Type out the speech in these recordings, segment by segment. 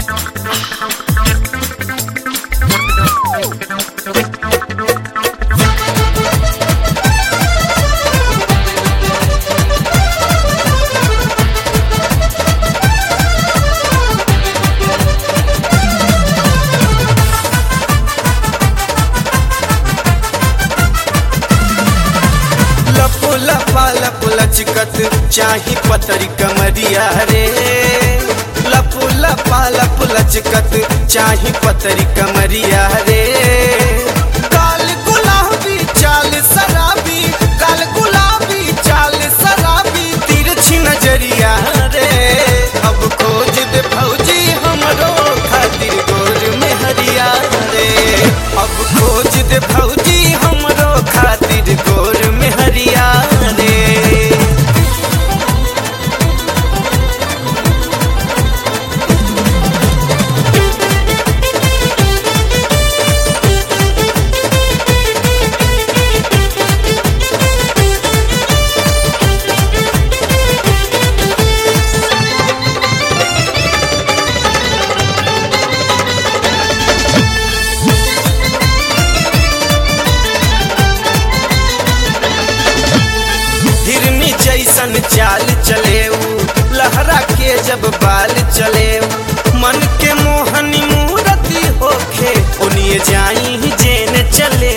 लपो लपा लप लचकत चाही पतरी कमरिया रे लपो लपा लप लचकत चाही पतरी कमरिया रे काल गुलाबी चाल शराबी काल गुलाबी चाल शराबी तिरछी नजरिया रे अब खोज दे भौजी हमरो खातिर गोर में हरिया रे अब खोज दे भौजी हमरो खातिर गोर में हरिया रे हिरनी जैसन चाल चले लहरा के जब बाल चले मन के मोहनी मूरति होखे उनिए जाई जेन चले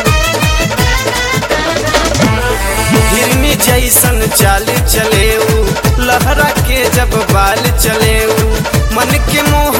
हिरनी जैसन चाल चले लहरा के जब बाल चले मन के मोह